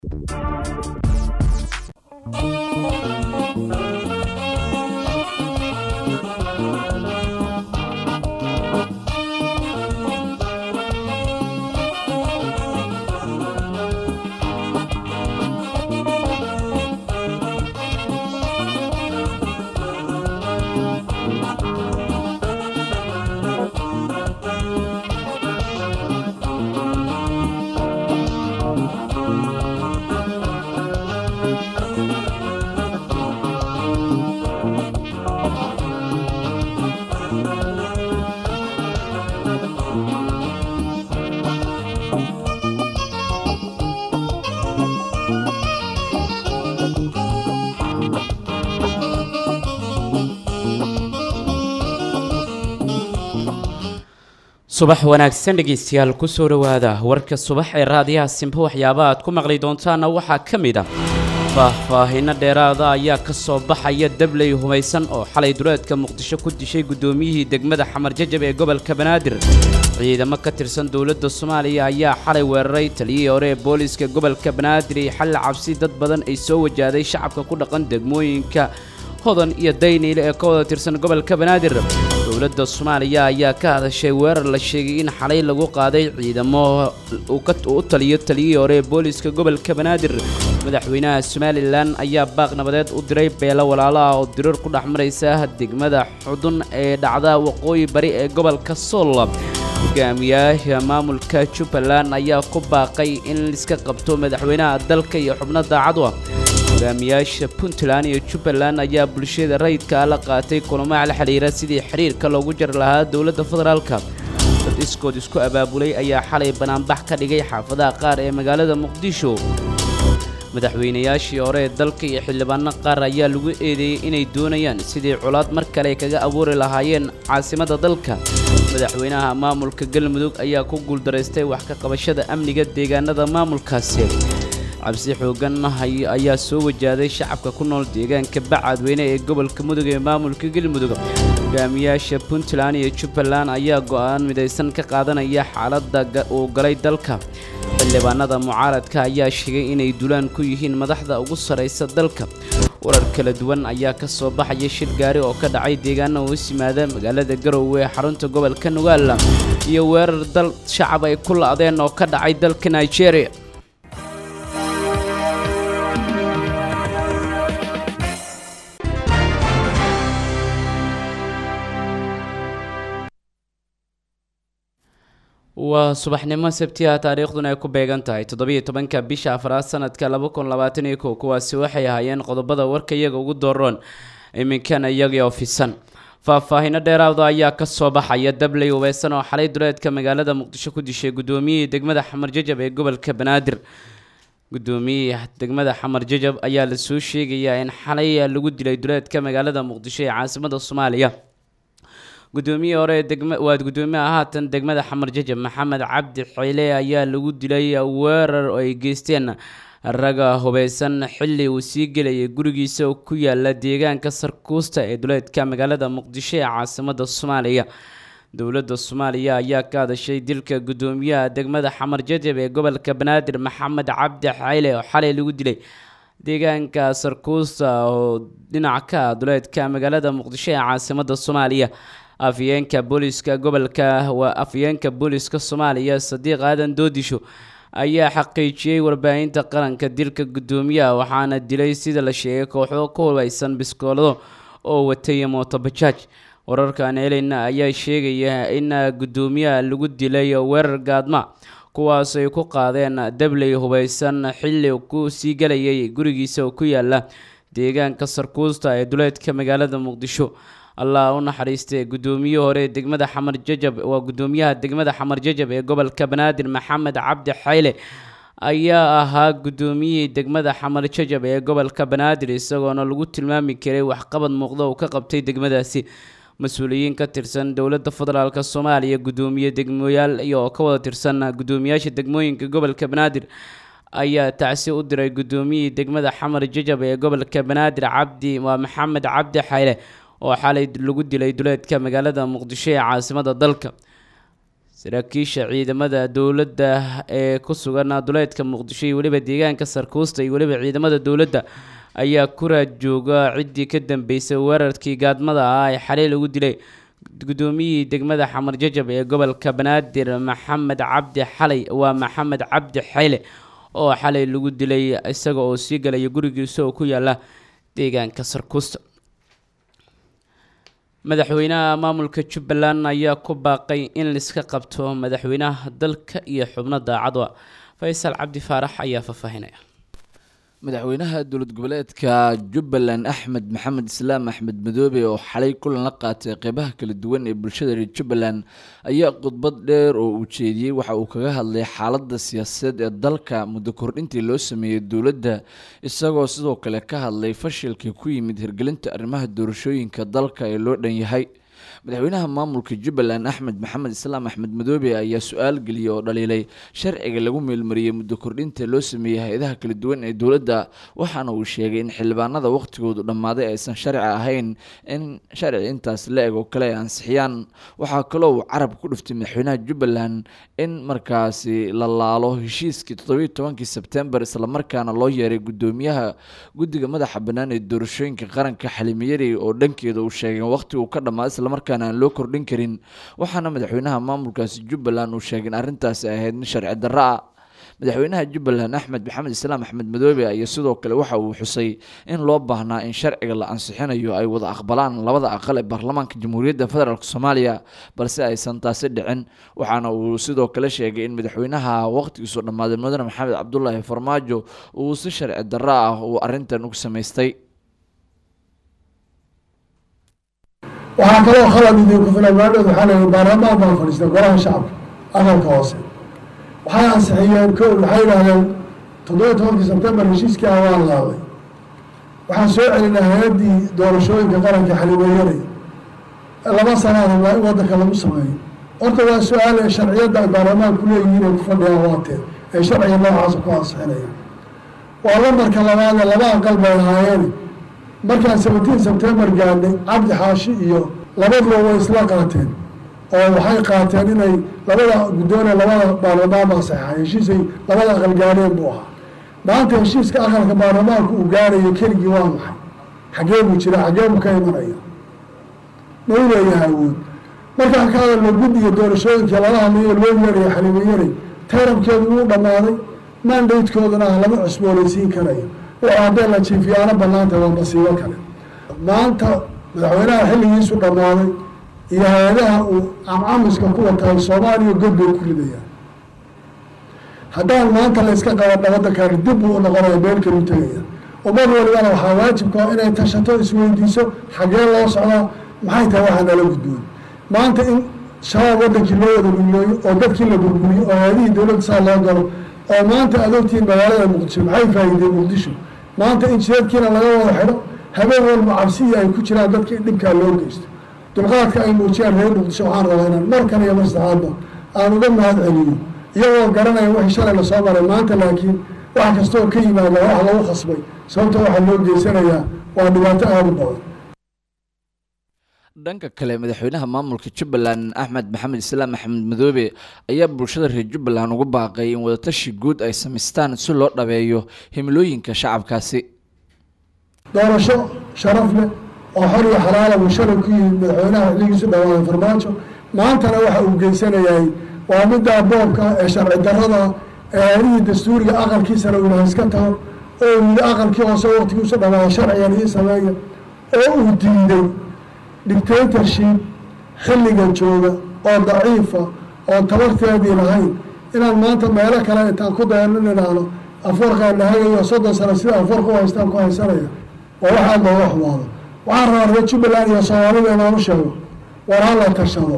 subax wanaagsan dhegeystayaal kusoo dhowaada warka subax ee raadiyaha simbo waxyaaba aad ku maqli doontaana waxaa ka mid ah faahfaahinno dheeraada ayaa ka soo baxaya dabley humaysan oo xalay duleedka muqdisho ku dishay guddoomiyihii degmada xamar jajab ee gobolka banaadir ciidamo ka tirsan dowladda soomaaliya ayaa xalay weeraray taliyihii hore ee booliiska gobolka banaadir iyo xalli cabsi dad badan ay soo wajahday shacabka ku dhaqan degmooyinka hodan iyo dayniile ee ka wada tirsan gobolka banaadir dowladda soomaaliya ayaa ka hadashay weerar la sheegay in xalay lagu qaaday ciidamo uu u taliyo taliyihii hore ee booliiska gobolka banaadir madaxweynaha somalilan ayaa baaq nabadeed u diray beelo walaalo ah oo dirar ku dhex maraysa degmada xudun ee dhacda waqooyi bari ee gobolka sool hogaamiyaasha maamulka jubbaland ayaa ku baaqay in liska qabto madaxweynaha dalka iyo xubno daacadu ah hogaamiyaasha puntland iyo jubbaland ayaa bulshada rayidka la qaatay kulamo la xidhiira sidii xiriirka loogu jari lahaa dowladda federaalka dad iskood isku abaabulay ayaa xalay banaanbax ka dhigay xaafadaha qaar ee magaalada muqdisho madaxweynayaashii hore ee dalka iyo xildhibaano qaar ayaa lagu eedeeyey inay doonayaan sidii colaad mar kale kaga abuuri lahaayeen caasimadda dalka madaxweynaha maamulka galmudug ayaa ku guuldaraystay wax ka qabashada amniga deegaanada maamulkaasi cabsi xoogan ayaa soo wajahday shacabka ku nool deegaanka bacadweyne ee gobolka mudug ee maamulka galmudug hogaamiyaasha puntland iyo jubbaland ayaa go'aan midaysan ka qaadanaya xaaladda uu galay dalka xildhibaanada mucaaradka ayaa sheegay inay dulaan ku yihiin madaxda ugu sarraysa dalka warar kala duwan ayaa ka soo baxaya shir gaari oo ka dhacay deegaana hoos yimaada magaalada garowe ee xarunta gobolka nugaala iyo weerar dal shacab ay ku la'deen oo ka dhacay dalka nigeria waa subaxnimo sabtiha taariikhduna ay ku beegan tahay toddobiiyo tobanka bisha afraad sanadka laba kun labaatan iyo kow kuwaasi waxay ahaayeen qodobada warka iyaga ugu dooroon iminkana iyagii ofisan faahfaahino dheeraada ayaa ka soo baxaya dabley hubeysan oo xalay duleedka magaalada muqdisho ku dishay guddoomiyihii degmada xamar jajab ee gobolka banaadir guddoomiyihii degmada xamar jajab ayaa lasoo sheegayaa in xalay lagu dilay duleedka magaalada muqdisho ee caasimada soomaaliya guddoomiyihii hore waa guddoomiyaha haatan degmada xamar jajab maxamed cabdi xeyle ayaa lagu dilay weerar oo ay geysteen raga hubeysan xilli uu sii gelayay gurigiisa oo ku yaala deegaanka sarkuusta ee duleedka magaalada muqdisho ee caasimada soomaaliya dowladda soomaaliya ayaa ka hadashay dilka guddoomiyaha degmada xamar jajab ee gobolka banaadir maxamed cabdi xeyle oo xalay lagu dilay deegaanka sarkuusta oo dhinac ka duleedka magaalada muqdisho ee caasimada soomaaliya afyeenka booliska gobolka waa afyeenka booliska soomaaliya sadiiq aadan doodisho ayaa xaqiijiyey warbaahinta qaranka dilka guddoomiyaha waxaana dilay sida la sheegay kooxo ku hubeysan biskoolado oo watay mootobajaaj wararkan helayna ayaa sheegaya in guddoomiyaha lagu dilay weerar gaadma kuwaas ay ku qaadeen dabley hubeysan xilli ku sii galayay gurigiisa oo ku yaala deegaanka sarkuusta ee duleedka magaalada muqdisho allah u naxariistay guddoomiye hore degmada xamar jajab waa guddoomiyaha degmada xamar jajab ee gobolka banaadir maxamed cabdi xayle ayaa ahaa guddoomiyihii degmada xamar jajab ee gobolka banaadir isagoona lagu tilmaami karay waxqabad muuqda uu ka qabtay degmadaasi mas-uuliyiin ka tirsan dowladda federaalk soomaaliya guddoomiye degmoyaal iyo oo ka wada tirsan guddoomiyaasha degmooyinka gobolka banaadir ayaa tacsi u diray guddoomiyihii degmada xamar jajab ee gobolka banaadir cabdi waa maxamed cabdi xayle oo xalay lagu dilay duleedka magaalada muqdisho ee caasimada dalka saraakiisha ciidamada dowladda ee ku sugan duleedka muqdisho iyo weliba deegaanka sarkuusta iyo weliba ciidamada dowladda ayaa ku raadjooga ciddii ka dambeysay weerarkii gaadmada ah ee xalay lagu dilay gudoomiyihii degmada xamar jajab ee gobolka banaadir maxamed cabdi xalay waa maxamed cabdi xayle oo xalay lagu dilay isaga oo sii galaya gurigiisa oo ku yaala deegaanka sarkuusta madaxweynaha maamulka jubbaland ayaa ku baaqay in laiska qabto madaxweynaha dalka iyo xubno daacadwa faysal cabdi faarax ayaa faahfaahinaya madaxweynaha dowlad goboleedka jubbaland axmed maxamed islaam axmed madoobe oo xalay kulan la qaatay qeybaha kala duwan ee bulshada reer jubbaland ayaa khudbad dheer oo uu jeediyey waxa uu kaga hadlay xaaladda siyaasadeed ee dalka muddo kordhintii loo sameeyey dowladda isagoo sidoo kale ka hadlay fashilkii ku yimid hirgelinta arrimaha doorashooyinka dalka ee loo dhan yahay madaxweynaha maamulka jubbaland axmed maxamed islaam axmed madoobe ayaa su-aal geliyey oo dhaliilay sharciga lagu meelmariyey muddo kordhinta loo sameeyey hay-adaha kala duwan ee dowladda waxaana uu sheegay in xildhibaanada wakhtigoodu dhammaaday aysan sharci ahayn in sharci intaas la eg oo kale ay ansixiyaan waxaa kaloo uu carab ku dhuftay madaxweynaha jubbaland in markaasi la laalo heshiiskii toddobiyo tobankii sebtembar islamarkaana loo yeeray guddoomiyaha guddiga madaxa bannaan ee doorashooyinka qaranka xalimiyari oo dhankeeda uu sheegay waqhtigu ka dhammaaday islamarkaana aan loo kordhin karin waxaana madaxweynaha maamulkaasi jubbaland uu sheegay in arrintaasi ahayd mid sharci darro ah madaxweynaha jubbaland axmed maxamed islaam axmed madoobe ayaa sidoo kale waxa uu xusay in loo baahnaa in sharciga la ansixinayo ay wada aqbalaan labada aqal ee baarlamaanka jamhuuriyadda federaalk soomaaliya balse aysan taasi dhicin waxaana uu sidoo kale sheegay in madaxweynaha waqtigiisu dhammaaday mudane maxamed cabdulaahi farmaajo uu si sharci darro ah uu arrintan ugu samaystay waxaa kaloo khalad idinku filan maadhood waxaa la yihi baarlamaan baa fadhiista golaha shacabka aqalka hoose waxay ansixiyeen ko waxay yidhahdeen toddobiyo tobankii sebtembar heshiiskii ah waa laaday waxaan soo celinaa hay-addii doorashooyinka qaranka xalimeeyanay laba sanaada waa in waddanka lagu sameeyo horta waa su-aale sharciyadda ay baarlamaanku leeyihiin ay ku fadhiyaan waatee ay sharciga noocaasa ku ansixinayaan waa lambarka labaadee laba aqal bay ahaayeen markaan seventeen sebtembar gaadhay cabdi xaashi iyo labaduba way isla qaateen oo waxay qaateen inay labada guddoone labada baarlamaan baa saxeexay heshiisay labada aqal gaadheen buu ahaa maanta heshiiska aqalka baarlamaanku uu gaadhayo keligii waa maxay xaggee buu jira xaggee buu ka imanaya ma u leeyahay awood markaan ka hadalno guddiga doorashooyinka lala hadlayo loo yeerayo xalimayaray taramkeedu wuu dhammaaday mandatekooduna ah lama cusboonaysiin karayo wuxuu haddee la jiifiyaano banaanta waa masiibo kale maanta madaxweynaha xilligiisu dhammaaday iyo hay-adaha uu camcamiska ku watahay soomaaliya god bay ku ridayaan haddaan maanta la yska qaba dhabadankan dib buu u noqonaya meel kalu tegaya ummad walibana waxaa waajibka inay tashato isweydiiso xaggee loo socdaa maxay tahay waxaa nala gudboon maanta in shabaab wadankii loo wada dhulooyo oo dadkii la burburiyo oo hay-adihii dowladda saa loo galo oo maanta adoogtiin magaalada muqdisho maxay faa'iideen muqdisho maanta in jireedkiina laga wada xidho habeen walba cabsiya ay ku jiraan dadka in dhibkaa loo geysto dulqaadka ay muujiyaan reer muqdisho waxaan rabaa inaan mar kale iyo mar saxaadba aan uga mahad celiyo iyagoo garanaya wixii shalay lasoo maray maanta laakiin wax kastoo ka yimaada wax lagu khasbay sababta waxaa loo geysanayaa waa dhibaato aada u badan dhanka kale madaxweynaha maamulka jubbaland axmed maxamed islaam axmed madoobe ayaa bulshada reer jubbaland ugu baaqay in wadatashi guud ay samaystaan si loo dhabeeyo himilooyinka shacabkaasi doorasho sharaf leh oo xor iyo xalaala buu shalay ku yimid madaxweynaha xilligiisu dhawaaday farmaajo maantana waxa uu geysanayahay waa middaa boobka ee sharci darrada ee hay-adihii dastuuriga aqalkiisana uu ilaha iska tago oo uu yidhi aqalkii hoose waqtigiisu dhawaaday sharcigan ii sameeya oo uu diiday dictatorship xilliga jooga oo daciifa oon tabarteedii lahayn inaan maanta meelo kale intaan ku dayano nidhaahno afoorkaan lahagayo soddon sano sida afoorka u haystaan ku haysanaya waa waxaa looga xumaado waxaan rabaa reer jubbaland iyo soomaalida inaan u sheego war ha la tashado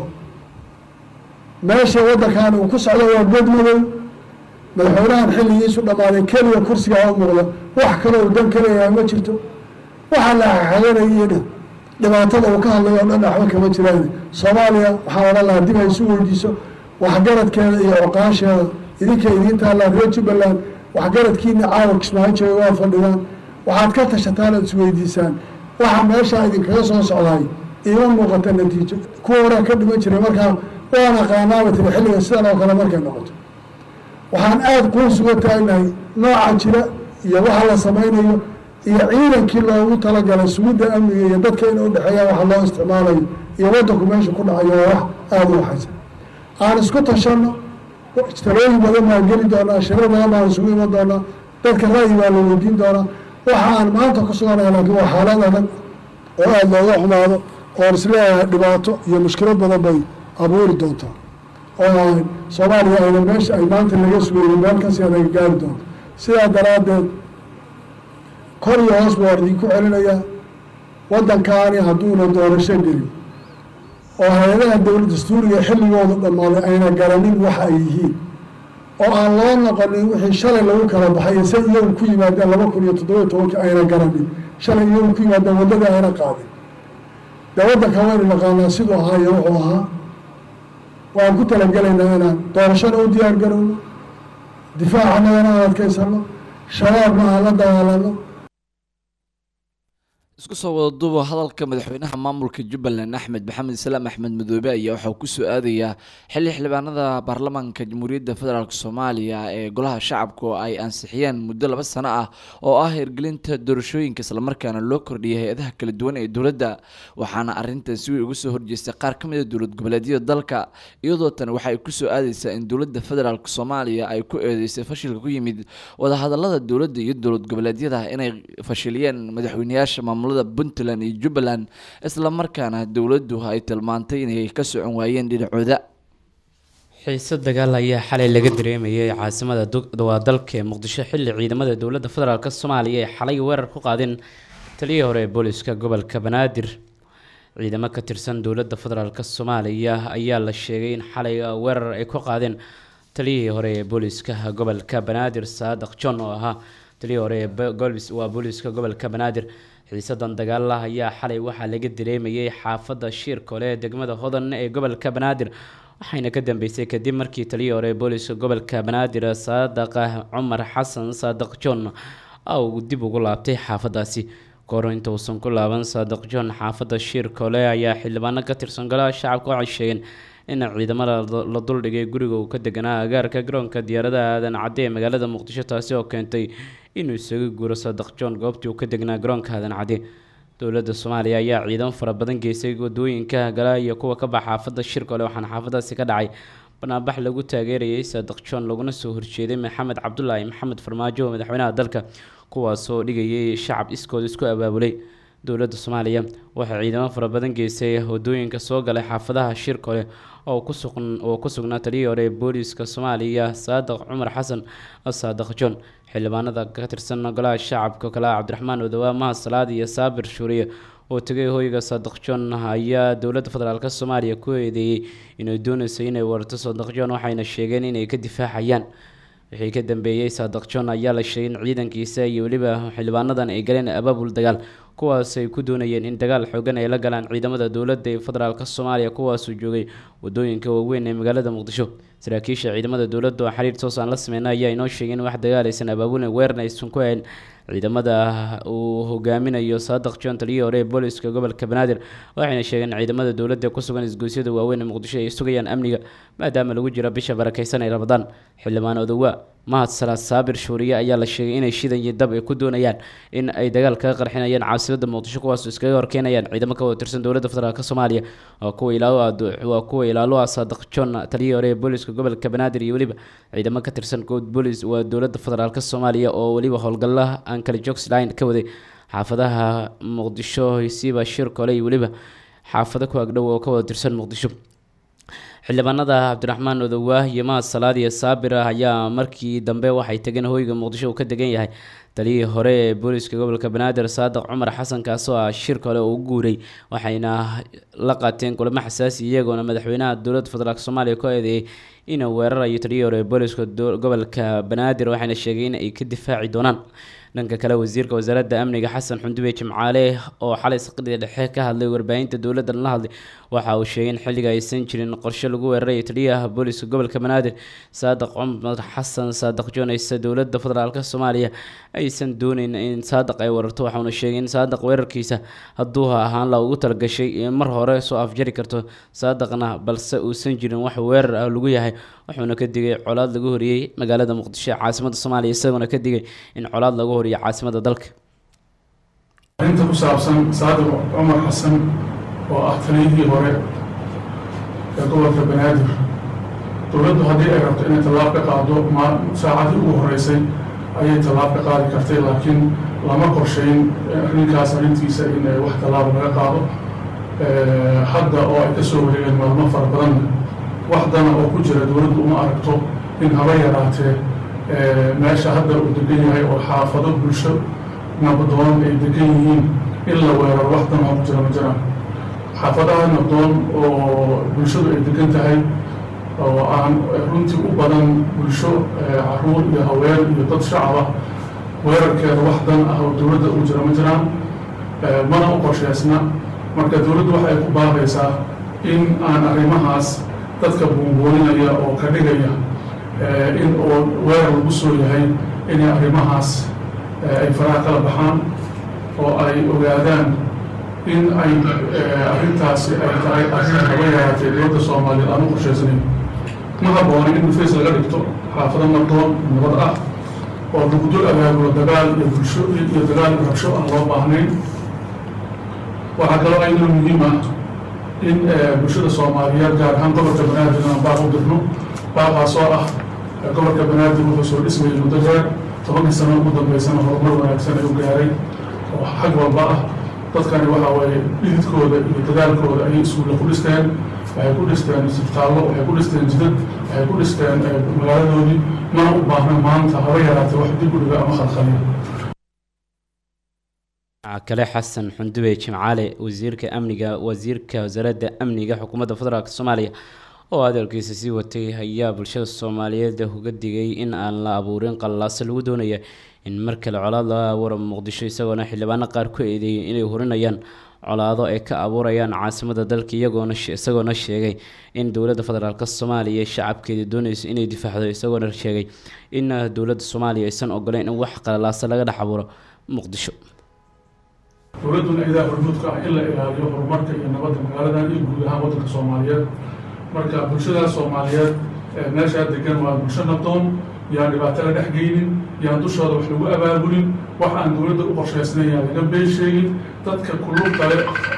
meesha waddankan uu ku socdo waa god madow madaxweynahan xilligiisu dhammaaday keliya kursigaa u muuqda wax kaloo uu dan kaleeyahay ma jirto waxaa la xaxaganayena dhibaatada uu ka hadlayo o dhan waxba kama jiraan soomaaliya waxaa odhan lahaa dib ay isu weydiiso waxgaradkeeda iyo cuqaasheeda idinka idiin taallaa reer jubbaland waxgaradkiina caawa kismaayo jooga waa fadhidaan waxaad ka tashataan ood isweydiisaan waxa meeshaa idinkaga soo socdaay iima muuqata natiijo kuwa horaa ka dhiman jiray markaa waan aqaanaaba tiri xilliga sidan oo kale markay noqoto waxaan aada kuu suga taagnahay nooca jira iyo waxa la samaynayo iyo ciidankii loogu talagalay sugidda amniga iyo dadka in udhexeeyaan waxa loo isticmaalayo iyo waddanku meesha ku dhacayo waa wax aada u waxaysa aan isku tashanno talooyin badan baan geli doonaa shirar badan baan isugu iman doonaa dadka ra'yi baa la weydiin doonaa waxa aan maanta ku suganaya laakiin waa xaalad adag oo aada looga xumaado oon isleeyahay dhibaato iyo mushkilad badan bay abuuri doontaa oo aan soomaaliya ayna meesha ay maanta laga sugayno meel kasi anaga gaari doonto sidaa daraaddeed kor iyo hoos ba waan idinku celinayaa waddankaani hadduuna doorasho gelin oo hay-adaha dowlad dastuuriga xilligooda dhammaaday ayna garanin waxa ay yihiin oo aan loo noqonin wixii shalay lagu kala baxay say iyagu ku yimaadeen laba kun iyo toddoba iyo tobankii ayna garanin shalay iyagu ku yimaadeen waddadii ayna qaadin dee waddanka waynu naqaanaa siduu ahaa iyo wuxuu ahaa waan ku talagelaynaa inaan doorashana u diyaar garowno difaacannagana aan adkaysano shabaabna aan la dagaalano isku soo wada duuba hadalka madaxweynaha maamulka jubbaland axmed maxamed islaam axmed madoobe ayaa waxaa kusoo aadayaa xilli xildhibaanada baarlamaanka jamhuuriyadda federaalk soomaaliya ee golaha shacabka oo ay ansixiyeen muddo laba sano ah oo ah hirgelinta doorashooyinka islamarkaana loo kordhiyay hay-adaha kala duwan ee dowladda waxaana arrintan si weyn uga soo horjeestay qaar ka mid a dowlad goboleedyada dalka iyadoo tan waxa ay kusoo aadeysaa in dowladda federaalk soomaaliya ay ku eedeysay fashilka ku yimid wadahadalada dowladda iyo dowlad goboleedyada inay fashiliyeen madaxweyneyaasha maamulada puntland iyo jubbaland islamarkaana dowladdu ay tilmaantay inay ka socon waayeen dhinacooda xiise dagaal ayaa xalay laga dareemayay caasimada waa dalka ee muqdisho xilli ciidamada dowladda federaalk soomaaliya ay xalay weerar ku qaadeen taliyii hore ee booliska gobolka banaadir ciidamo ka tirsan dowladda federaalk soomaaliya ayaa la sheegay in xalay weerar ay ku qaadeen taliyihii hore ee booliska gobolka banaadir saadaq john oo ahaa taliyii hore ee waa booliska gobolka banaadir xiisadan dagaala ayaa xalay waxaa laga dareemayay xaafada shiirkole ee degmada hodan ee gobolka banaadir waxayna ka dambeysay kadib markii taliyii hore ee booliska gobolka banaadir saadaq cumar xasan saadaq john uu dib ugu laabtay xaafadaasi kahor inta uusan ku laaban saadaq john xaafada shiirkole ayaa xildhibaano ka tirsan golaha shacabka waxay sheegeen in ciidamada la duldhigay guriga uu ka deganaa agaarka garoonka diyaaradaha aadan cadde ee magaalada muqdisho taasi oo keentay inuu isaga guuro saadaq john goobtii uu ka degnaa garoonka aadan cadde dowladda soomaaliya ayaa ciidamo fara badan geysay wadooyinka gala iyo kuwa ka baxa xaafada shirkole waxaana xaafadaasi ka dhacay banaanbax lagu taageerayay saadaq john laguna soo horjeeday maxamed cabdulaahi maxamed farmaajo madaxweynaha dalka kuwaasoo dhigayay shacab iskood isku abaabulay dowladda soomaaliya waxay ciidamo fara badan geysay wadooyinka soo galay xaafadaha shirkole oo oo ku sugnaa taliyii hore ee booliiska soomaaliya saadaq cumar xasan saadaq john xildhibaanada ka tirsan golaha shacabka kale cabdiraxmaan odawaa mahad salaad iyo saabir shuuriye oo tegay hoyga saadaq john ayaa dowladda federaalk soomaaliya ku eedeeyey inay dooneyso inay warto saadaq john waxayna sheegeen inay ka difaacayaan wixii ka dambeeyey saadaq john ayaa la sheegay in ciidankiisa iyo weliba xildhibaanadan ay galeen abaabul dagaal kuwaas ay ku doonayeen in dagaal xoogan ay la galaan ciidamada dowladda ee federaalk soomaaliya kuwaasuu joogay wadooyinka waaweyn ee magaalada muqdisho saraakiisha ciidamada dowladda oo xiriir toos aan la sameyna ayaa inoo sheegay in wax dagaal aysan abaabulin weeran aysan ku hayn ciidamada uu hogaaminayo saadaq john taliyii hore ee booliska gobolka banaadir waxayna sheegeen in ciidamada dowladda ku sugan isgoysyada waaweyn ee muqdisho ay sugayaan amniga maadaama lagu jiro bisha barakeysan ee rabadaan xildhibaan odawaa mahad salaad saabir shuuriye ayaa la sheegay inay shidan iyo dab ay ku doonayaan in ay dagaal kaga qarxinayaan caasimada muqdisho kuwaas iskaga horkeenayaan ciidamo ka wada tirsan dowladda federaalk soomaaliya waa kuwa ilaalwaa kuwa ilaalo ah saadaq john taliyii hore ee booliska gobolka banaadir iyo weliba ciidamo ka tirsan good boolis waa dowladda federaalk soomaaliya oo weliba howlgalaha aan kale jogsline ka waday xaafadaha muqdisho siiba shirkole iyo weliba xaafado ku agdhow oo ka wada tirsan muqdisho xildhibaanada cabdiraxmaan odowaah iyo mahad salaad iyo saabir ah ayaa markii dambe waxay tageen hoyga muqdisho uu ka degan yahay taliyii hore ee booliska gobolka banaadir saadaq cumar xasan kaasoo ah shir kale oo u guuray waxayna la qaateen kulamo xasaasi iyagoona madaxweynaha dowladda federaalk soomaaliya ku eedeeyay inuu weerarayo taliyii hore ee booliska gobolka banaadir waxayna sheegay in ay ka difaaci doonaan dhanka kale wasiirka wasaaradda amniga xasan xundube jimcaale oo xalay saqadii dhexe ka hadlay warbaahinta dowladdan la hadlay waxa uu sheegay in xilliga aysan jirin qorshe lagu weerarayo taliyaha booliska gobolka banaadir saadaq cumar xasan saadaq joonaysa dowladda federaalk soomaaliya ay aysan dooneyn in saadiq ay weerarto waxauna sheegay in saadiq weerarkiisa hadduu ahaan la ugu talagashay in mar hore soo afjari karto saadiqna balse uusan jirin wax weerar ah lagu yahay wuxuuna ka digay colaad lagu horiyey magaalada muqdisho ee caasimada soomaaliya isagoona ka digay in colaad lagu horiyo caasimada dalka arrinta ku saabsan saadiq cumar xasan oo ah taliyihii hore ee gobolka banaadir dowladdu haddii ay rabto inay tallaab ka qaado ma saacadii ugu horeysay ayay tallaab ka qaadi kartay laakiin lama qorshayn arrinkaas arrintiisa in wax tallaaba laga qaado hadda oo ay ka soo wareegeen maalmo fara badanna wax dana oo ku jira dowladdu uma aragto in haba yaraatee meesha hadda uu degan yahay oo xaafado bulsho nabdoon ay degan yihiin in la weeraro wax dan oo ku jira ma jiraan xaafadaha nabdoon oo bulshadu ay degan tahay oo aan runtii u badan bulsho caruur iyo haween iyo dad shacaba weerarkeeda wax dan ah oo dowladda ugu jira ma jiraan mana u qorsheysna marka dowladdu waxay ku baaqaysaa in aan arrimahaas dadka buunbuuninaya oo ka dhigaya in oo weerar lagu soo yahay inay arrimahaas ay faraha kala baxaan oo ay ogaadaan in ay arrintaasi ay tahay arrin haba yaraatee dowladda soomaaliyeed aan u qorsheysanayn ma habboona in dhufays laga dhigto xaafado nabdoon nabad ah oo lagu dul abaabulo dagaal iyo bulsho iyo dagaal iyo rabsho aan loo baahnayn waxaa kaloo ayadoo muhiim ah in bulshada soomaaliyeed gaar ahaan gobolka banaadir aan baaq u dirno baaqaasoo ah gobolka banaadir wuxuu soo dhismayay muddo dheer tobankii sano ugu dambeysana horumar wanaagsan ay u gaaray oo xag walba ah dadkani waxa waaye dhididkooda iyo dadaalkooda ayay iskuulle ku dhisteen waxay ku dhisteen isbitaallo waxay ku dhisteen jidad waxay ku dhisteen magaaladoodii mana u baahna maanta haba yaraatee wax dib u dhiga ama khalkhaliya kale xasan xundube jimcaale wasiirka amniga wasiirka wasaaradda amniga xukuumadda federaalk soomaaliya oo hadalkiisa sii watay ayaa bulshada soomaaliyeed uga digay in aan la abuurin qallaase lagu doonaya in mar kale colaad laga abuuro muqdisho isagoona xildhibaano qaar ku eedeeyay inay hurinayaan colaado ay ka abuurayaan caasimada dalka iyagoona isagoona sheegay in dowladda federaalk soomaaliya shacabkeeda doonayso inay difaacdo isagoona sheegay in dowladda soomaaliya aysan ogoleyn in wax qalalaase laga dhex abuuro muqdisho dowladduna idaa hormuudka ah in la ilaaliyo horumarka iyo nabadda magaaladan iyo guud ahaan waddanka soomaaliyeed marka bulshada soomaaliyeed meeshaa degan waa bulsho nabdoon yaan dhibaato la dhex geynin yaan dushooda wax lagu abaabulin wax aan dowladda u qorshaysnayn yaan laga been sheegin dadka kulub kale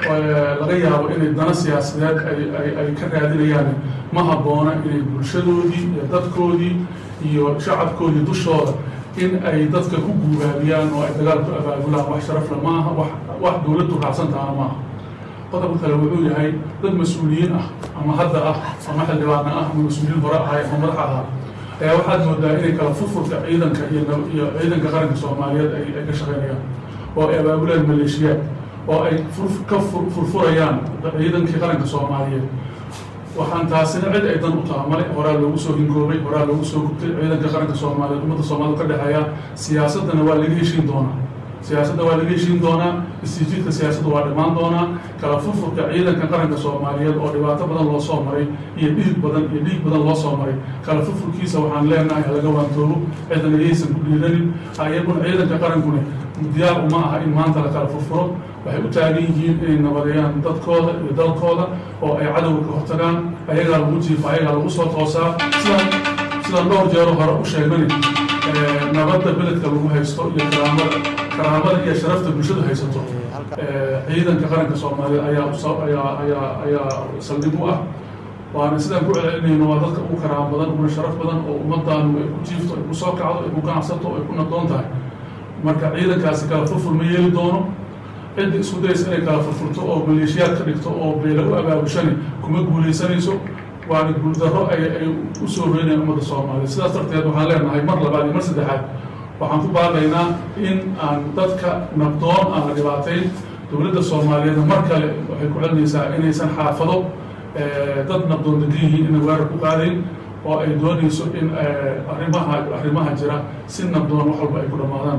laga yaabo inay dana siyaasadeed ay ka raadinayaan ma habboona inay bulshadoodii iyo dadkoodii iyo shacabkoodii dushooda in ay dadka ku guubaabiyaan oo ay dagaal ku abaabulaan wax sharafle maaha wax wax dowladdu raacsan tahana maaha qodobka kale wuxuu yahay dad mas-uuliyiin ah ama hadda ah ama xildhibaana ah ama mas-uuliyiin hore ahay ama madax ahaa ayaa waxaad moodaa inay kala furfurka ciidanka iyo iyo ciidanka qaranka soomaaliyeed ay ay ka shaqaynayaan oo ay abaabulaan maleeshiyaad oo ay ka furfurayaan ciidankii qaranka soomaaliyeed waxaan taasina cid ay dan u taha male horaa loogu soo hingoobay horaa loogu soo gubtay ciidanka qaranka soomaaliyeed ummadda soomaalida ka dhexeeya siyaasaddana waa laga heshiin doonaa siyaasadda waa laga heshiin doonaa istijiidka siyaasadda waa dhammaan doonaa kala furfurka ciidanka qaranka soomaaliyeed oo dhibaato badan loo soo maray iyo dhiig badan iyo dhiig badan loo soo maray kala furfurkiisa waxaan leenahay halaga waantoobo cidana yaysan ku dhiiranin ayaguna ciidanka qarankuna diyaar uma aha in maanta la kala furfuro waxay u taagan yihiin inay nabadeeyaan dadkooda iyo dalkooda oo ay cadowga ka hortagaan ayagaa lagu jiifa ayagaa lagu soo toosaa sidaan sidaan dhowr jeero hore u sheegnani nabadda beledka lagu haysto iyo karaamada karaamada iyo sharafta bulshadu haysato ciidanka qaranka soomaaliyeed ayaa ayaa ayaa ayaa saldhig u ah waana sidaan ku celcelinayno waa dadka ugu karaam badan uguna sharaf badan oo ummaddaanu ay ku jiifto ay ku soo kacdo ay ku ganacsato ay ku nabdoon tahay marka ciidankaasi kala furfur ma yeeli doono cidda isku daysa inay kala furfurto oo maleeshiyaad ka dhigto oo beela u abaabushani kuma guulaysanayso waana guuldarro ay ay u soo reynayaan ummadda soomaaliya sidaas darteed waxaan leenahay mar labaad iyo mar saddexaad waxaan ku baaqaynaa in aan dadka nabdoon aan la dhibaatayn dowladda soomaaliyeedna mar kale waxay ku celinaysaa inaysan xaafado dad nabdoon degan yihiin inay weerar ku qaadayn oo ay doonayso in arrimaha arrimaha jira si nabdoon wax walba ay ku dhammaadaan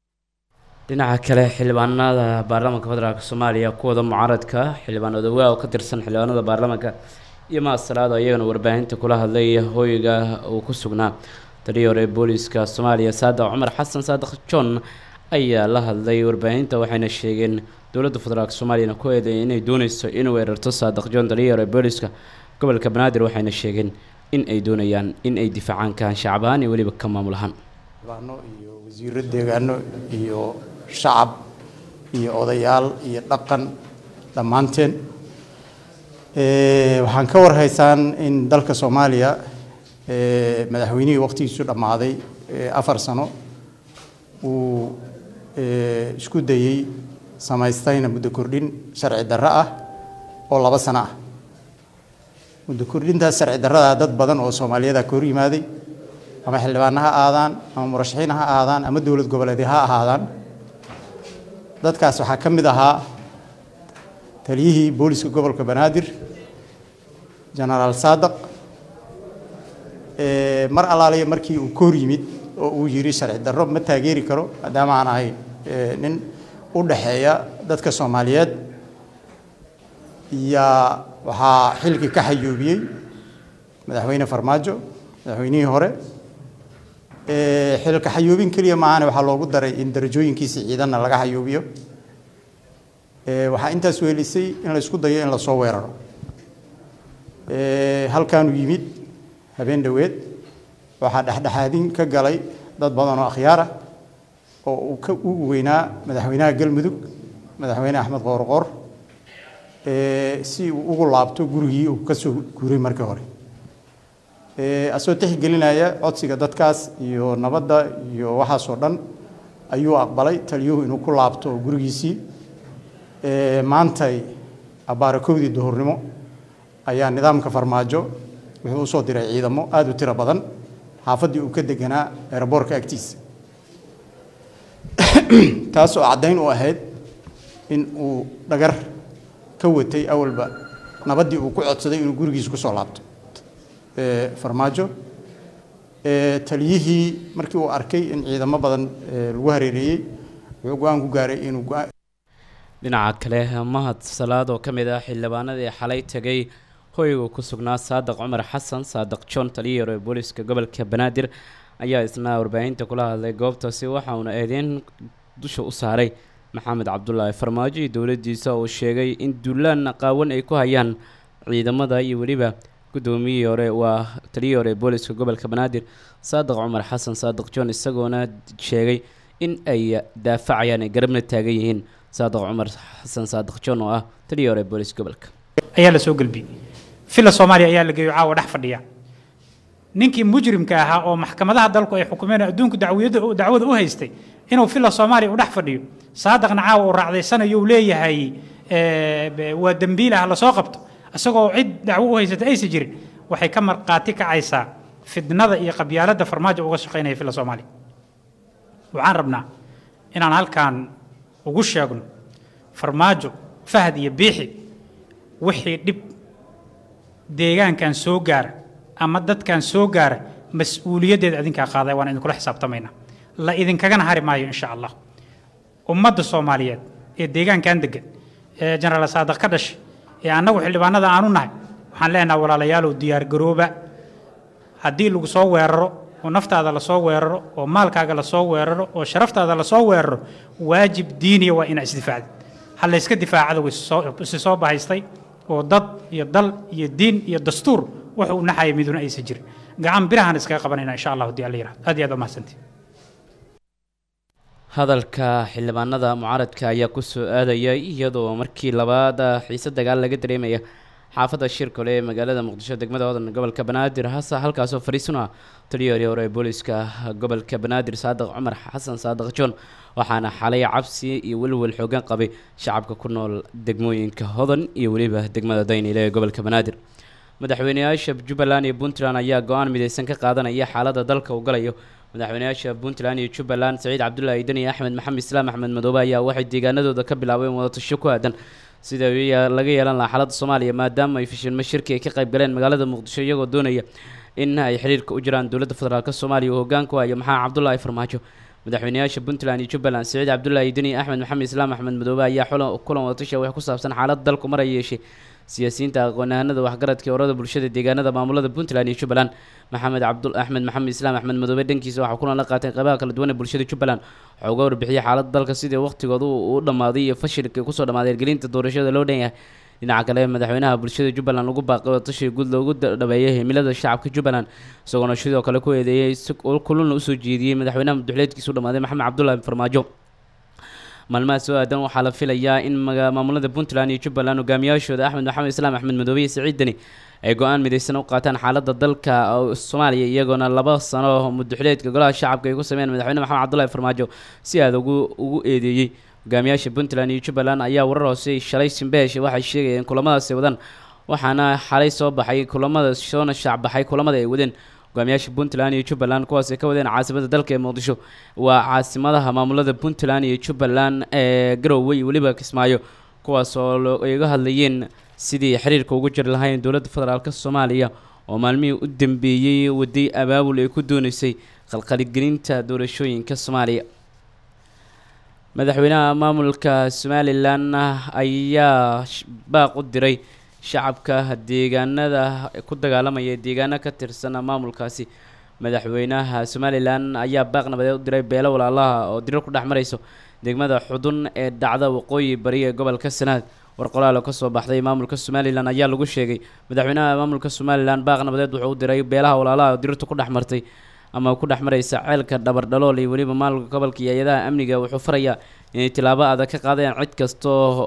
dhinaca kale xildhibaanada baarlamaanka federaalk soomaaliya kuwada mucaaradka xildhibaan odawaa oo ka tirsan xildhibaanada baarlamaanka iyo maasalaado iyagana warbaahinta kula hadlay hoyga uu ku sugnaa taliyii hore booliska soomaaliya saadac cumar xasan saadiq john ayaa la hadlay warbaahinta waxayna sheegeen dowladda federaalk soomaaliyana ku eedeeyay inay dooneyso in weerarto saadiq john taliyii hore booliska gobolka banaadir waxayna sheegeen in ay doonayaan in ay difaacaan kahan shacab ahaan iyo weliba ka maamul ahaan baano iyo wasiiro deegaano iyo shacab iyo odayaal iyo dhaqan dhammaanteen waxaan ka warhaysaan in dalka soomaaliya madaxweynihii waqtigiisu dhammaaday afar sano uu isku dayey samaystayna muddo kordhin sharci darro ah oo laba sano ah muddo kordhintaas sharci darrada dad badan oo soomaaliyada ka hor yimaaday ama xildhibaano ha aadaan ama murashaxiin ha aadaan ama dowlad goboleedyo ha ahaadaan dadkaas waxaa ka mid ahaa taliyihii booliska gobolka banaadir genaraal saadaq mar allaaliya markii uu ka hor yimid oo uu yidhi sharci darro ma taageeri karo maadaama aan ahay nin u dhaxeeya dadka soomaaliyeed yaa waxaa xilkii ka xayuubiyey madaxweyne farmaajo madaxweynihii hore xilka xayuubin keliya maahane waxaa loogu daray in darajooyinkiisa ciidanna laga xayuubiyo waxaa intaas weelisay in la isku dayo in lasoo weeraro halkaanuu yimid habeen dhoweed waxaa dhexdhexaadin ka galay dad badan oo akhyaar ah oo uu ka ugu weynaa madaxweynaha galmudug madaxweyne axmed qoorqoor si uu ugu laabto gurigii uu ka soo guuray markii hore asoo tixgelinaya codsiga dadkaas iyo nabadda iyo waxaasoo dhan ayuu aqbalay taliyuhu inuu ku laabto gurigiisii maantay abaarakowdii duhurnimo ayaa nidaamka farmaajo wuxuu usoo diray ciidamo aada u tiro badan xaafaddii uu ka deganaa eeraboorka agtiisa taas oo caddayn u ahayd in uu dhagar ka watay awalba nabaddii uu ku codsaday inuu gurigiisa kusoo laabto farmaajo taliyihii markii uu arkay in ciidamo badan lagu hareereeyey wuxuu go-aan ku gaaray inuu dhinaca kale mahad salaad oo ka mid ah xildhibaanadii xalay tegay hoyga ku sugnaa saadiq cumar xasan saadiq john taliyii hore booliska gobolka banaadir ayaa isna warbaahinta kula hadlay goobtaasi waxa uuna eedeyn dusha u saaray maxamed cabdulaahi farmaajo iyo dowladdiisa oo sheegay in duulaan qaawan ay ku hayaan ciidamada iyo weliba guddoomiyihii hore waa taliyii hore booliska gobolka banaadir saadiq cumar xasan saadiq john isagoona sheegay in ay daafacayaan ay garabna taagan yihiin saadiq cumar xasan saadiq john oo ah taliyii hore booliska gobolka ayaa la soo gelbiyey fila soomaaliya ayaa la geeyo caawa dhex fadhiya ninkii mujrimka ahaa oo maxkamadaha dalku ay xukumeen adduunku dacwiyada dacwada u haystay inuu fila soomaaliya u dhex fadhiyo saadiqna caawa uu raacdaysanayo uu leeyahay waa dembiil ah lasoo qabto isagoo cid dacwo u haysata aysan jirin waxay ka marqaati kacaysaa fidnada iyo qabyaaladda farmaajo uga shaqaynaya fila soomaaliya waxaan rabnaa inaan halkan ugu sheegno farmaajo fahad iyo biixi wixii dhib deegaankan soo gaara ama dadkan soo gaara mas-uuliyaddeeda idinkaa qaaday waan idinkula xisaabtamaynaa la idinkagana hari maayo insha allah ummadda soomaaliyeed ee deegaankan degan ee jenaraal saadiq ka dhashay ee annagu xildhibaanada aanu nahay waxaan leenaha walaalayaalow diyaargarooba haddii lagu soo weeraro oo naftaada lasoo weeraro oo maalkaaga lasoo weeraro oo sharaftaada lasoo weeraro waajib diiniya waa inaa isdifaacda ha layska difaacada isi soo bahaystay oo dad iyo dal iyo diin iyo dastuur wuxuu u naxaya miduna aysan jirin gacan birahan iskaga qabanayna insha allah haddii alla yirahdo aad iyo aad waa mahadsantii hadalka xildhibaanada mucaaradka ayaa kusoo aadaya iyadoo markii labaad xiise dagaal laga dareemaya xaafadda shirkole ee magaalada muqdisho degmada hodan gobolka banaadir hase halkaasoo fariisun ah taliyahii hore ee booliska gobolka banaadir saadiq cumar xasan saadiq john waxaana xalay cabsi iyo welwel xoogan qabay shacabka ku nool degmooyinka hodan iyo weliba degmada daynile ee gobolka banaadir madaxweyneyaasha jubbaland iyo puntland ayaa go-aan mideysan ka qaadanaya xaaladda dalka uu galayo madaxweyneyaasha puntland iyo jubbaland saciid cabdullaahi deni axmed maxamed islaam axmed madoobe ayaa waxay deegaanadooda ka bilaabeen wadatasho ku aadan sida laga yeelan lahaa xaaladda soomaaliya maadaama ay fashilmo shirki ay ka qayb galeen magaalada muqdisho iyagoo doonaya in ay xiriirka u jiraan dowladda federaalk soomaaliya oo hogaanku haya maxamed cabdulaahi farmaajo madaxweynayaasha puntland iyo jubbaland siciid cabdullaahi deni axmed maxamed islaam axmed madoobe ayaa xulan kulan wadatasha wax ku saabsan xaaladda dalku mar ay yeeshay siyaasiyiinta aqoon-yahanada waxgaradka ee urada bulshada deegaanada maamulada puntland iyo jubbaland maxamed cabdul axmed maxamed islaam axmed madoobe dhankiisa waxaa kulan la qaatay qeybaha kala duwan ee bulshada jubbaland waxaa uga warbixiyay xaaladda dalka sidii waqtigooda u dhamaaday iyo fashilka kusoo dhamaaday ergelinta doorashada loo dhan yahay dhinaca kale madaxweynaha bulshada jubbaland lagu baaqay wadatashiga guud loogu dhabeeyay himilada shacabka jubbaland isagoona sidoo kale ku eedeeyay si kulana usoo jeediyey madaxweynaha madaxweyneedkiisa u dhamaaday maxamed cabdullaahi farmaajo maalmaha soo aadan waxaa la filayaa in maamulada puntland iyo jubbaland hogaamiyaashooda axmed maxamed islaam axmed madoobe iyo siciid deni ay go-aan midaysan u qaataan xaaladda dalka soomaaliya iyagoona laba sano mudaxileedka golaha shacabka ay ku sameeyeen madaxweyne maxamed cabdullaahi farmaajo si aada ugu ugu eedeeyey hogaamiyaasha puntland iyo jubbaland ayaa warar hoose shalay simbeesh waxay sheegayeen kulamadaasi wadaan waxaana xalay soo baxay kulamada soona shaacbaxay kulamada ay wadeen hogaamiyaasha puntland iyo jubbaland kuwaas ay ka wadeen caasimada dalka ee muqdisho waa caasimadaha maamulada puntland iyo jubbaland ee garowe iyo weliba kismaayo kuwaas oo ay uga hadlayeen sidii xiriirka ugu jiri lahayn dowladda federaalk soomaaliya oo maalmihii u dambeeyey waday abaabul ay ku dooneysay qalqaligelinta doorashooyinka soomaaliya madaxweynaha maamulka somalilan ayaa baaq u diray shacabka deegaanada ku dagaalamaya deegaano ka tirsan maamulkaasi madaxweynaha somalilan ayaa baaq nabadeed u diray beelo walaalaha oo dirar ku dhex marayso degmada xudun ee dhacda waqooyi bari ee gobolka sanaad war qoraal oo kasoo baxday maamulka somalilan ayaa lagu sheegay madaxweynaha maamulka somalilan baaq nabadeed wuxuu u diray beelaha walaalaha oo dirirtu ku dhex martay ama ku dhex maraysa ceelka dhabardhalool iyo weliba maamulka gobolka iyo hay-adaha amniga wuxuu farayaa inay tilaabo adag ka qaadeen cid kasta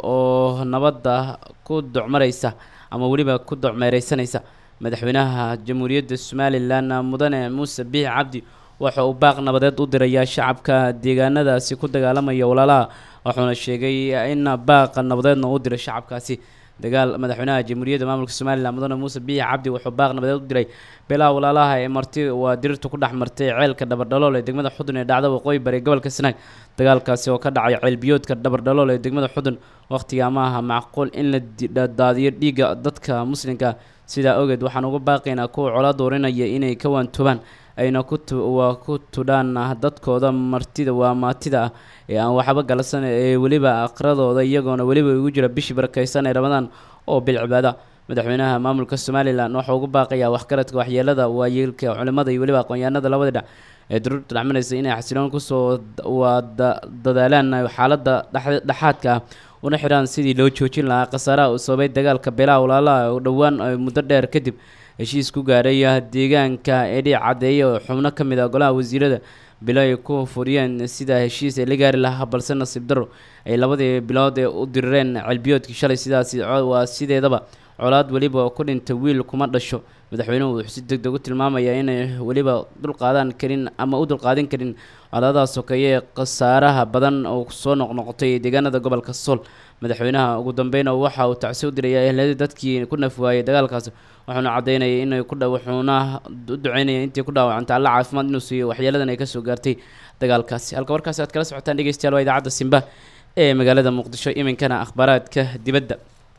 oo nabadda ku docmaraysa ama weliba ku docmeereysanaysa madaxweynaha jamhuuriyadda somalilan mudane muuse biix cabdi waxa uu baaq nabadeed u dirayaa shacabka deegaanadaasi ku dagaalamaya walaalaha wuxuuna sheegay in baaqa nabadeedna u diray shacabkaasi dagaal madaxweynaha jamhuuriyadda maamulka somalilan mudane muuse biix cabdi wuxuu baaq nabadeed u diray beelaha walaalaha ee marti waa dirirta ku dhex martay ceelka dhabardhalool ee degmada xudun ee dhacda waqooyi bari gobolka sanaag dagaalkaasi oo ka dhacay ceelbiyoodka dhabardhalool ee degmada xudun waqtiga ma aha macquul in la daadiyo dhiigga dadka muslimka sidaa ogeed waxaan uga baaqaynaa kuwa cola doorinaya inay ka waantoobaan ayna kuwaa ku tudhaan dadkooda martida waa maatida ah ee aan waxba galsan ee weliba aqradooda iyagoona weliba ugu jira bishii barakeysan ee ramadaan oo bil cibaada madaxweynaha maamulka somalilan waxau ugu baaqayaa waxgaradka waxyeelada waayeelka culimada iyo weliba aqoon-yahanada labada dhinac ee daruurta dhexmaraysa inay xasiloon kusoo waa dadaalaan xaaladda dhexaadka ah una xidhaan sidii loo joojin lahaa khasaaraha uu sababay dagaalka beelaha walaalaha oo dhowaan muddo dheer kadib heshiis ku gaaray deegaanka edhic caddeeye oo xubno ka mid ah golaha wasiirada bilo ay ku furiyeen sida heshiis ay la gaari lahaa balse nasiib daro ay labadii bilood ee u dirireen celbiyoodkii shalay sidaasi waa sideedaba colaad weliba ku dhintay wiil kuma dhasho madaxweynuhu wuxuu si deg deg u tilmaamayaa inay weliba dulqaadan karin ama u dulqaadan karin colaadaha sokeeye ee khasaaraha badan oo soo noqnoqotay deegaanada gobolka sool madaxweynaha ugu dambeyn waxa uu tacsi u diraya ehladii dadkii ku naf waayey dagaalkaasi wuxuuna caddaynayay inay ku wuxuuna u duceynaya intii ku dhaawacantay alla caafimaad inuu siiyo waxyeeladan ay kasoo gaartay dagaalkaasi halka warkaasi aad kala socotaan dhegeystayaal waa idaacadda simba ee magaalada muqdisho iminkana akhbaaraadka dibadda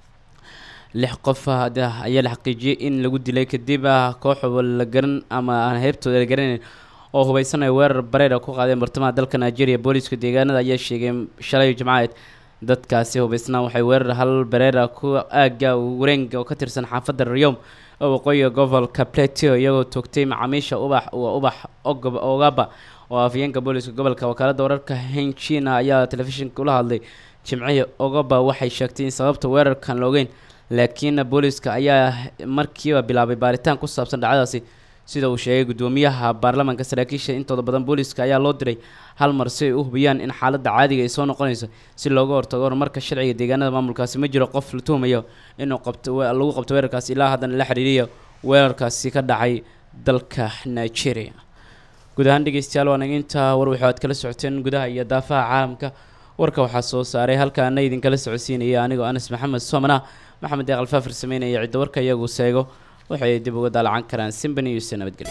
lix qof ayaa la xaqiijiyey in lagu dilay kadib koox la garan ama aan heybtooda la garanayn oo hubeysanaya weerar bareera ku qaadeen bartamaha dalka nigeria booliiska deegaanada ayaa sheegay shalay jimcadeed dadkaasi hubeysnaa waxay weerar hal bareera ku aaga wareega oo ka tirsan xaafadda rayom oo waqooyiga gobolka plateo iyagoo toogtay macaamiisha ubax ubax ogaba oo afyeenka booliiska gobolka wakaaladda wararka henchina ayaa telefishinka ula hadlay jimcihii ogaba waxay sheegtay in sababta weerarkan la ogeyn laakiin booliiska ayaa markiiba bilaabay baaritaan ku saabsan dhacdadaasi sida uu sheegay guddoomiyaha baarlamaanka saraakiisha intooda badan booliiska ayaa loo diray hal mar si ay u hubiyaan in xaaladda caadiga ay soo noqonayso si looga hortago horumarka sharciga deegaanada maamulkaasi ma jiro qof la tuhumayo inuu qabto lagu qabto weerarkaasi ilaa haddana la xiriiriya weerarkaasi ka dhacay dalka nigeria guud ahaan dhegeystayaal waa naga intaa war waxu aad kala socoteen gudaha iyo daafaha caalamka warka waxaa soo saaray halkaana idinkala socodsiinaya anigoo anas maxamed soomana maxamed deeq alfaafir sameynaya cidda warka iyagu seego waxay dib uga daalacan karaan simban iyo se nabadgelyo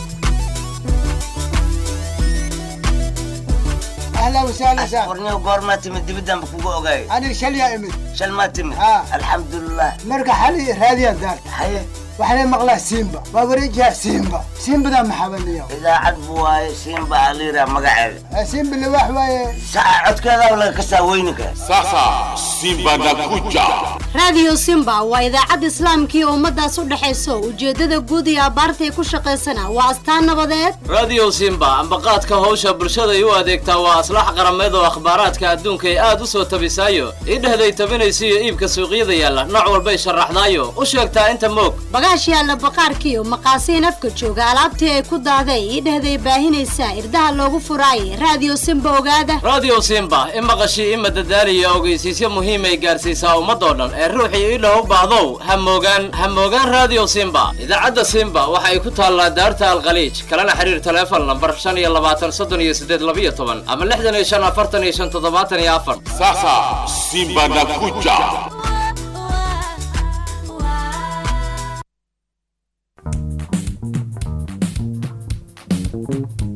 اهلا وسهلا سهلا qorniyo goormaa timid dibiddanba kugu ogaay انا شل يا امي shal maa timid Ah. alxamdulilah مرقى حالي راديا دار haye waxaa maqlaa simba waa wareejiha simba simbadaa maxabaniyo idaacad bu waaye simba aliira magaceeda simba liwaax waaye saca codkeeda laga kasaa weyninka sasa simba nakuja raadiyo simba waa idaacad islaamkii ummadaas u dhexayso ujeeddada guud iyo abbaartay ku shaqaysana waa astaan nabadeed radio simba ambaqaadka howsha bulshaday u adeegtaa waa aslax qarameed oo akhbaaraadka adduunka ay aad u soo tabisaayo idhehday tabinaysa iyo iibka suuqyada yaalla nooc walbay sharaxdaayo u sheegtaa inta moog bagaash yaalla baqaarkiiyo maqaasiin afka jooga alaabtii ay ku dahday idhehday baahinaysaa irdaha loogu furaayay raadiyo simba ogaada radio simba i maqashii i madadaaliya ogeysiisyo muhiimay gaarsiisaa ummadoo dhan ee ruuxii idhah u baahdow ha moogaan ha moogaan radio simba idaacadda simba waxa ay ku taallaa daarta alkhaliij kalena xiriir taleefon lambar shan iyo labaatan soddon iyo siddeed labiyo toban ama lixdan iyo shan afartan iyo shan toddobaatan iyo afar sasa simba nakuja thank you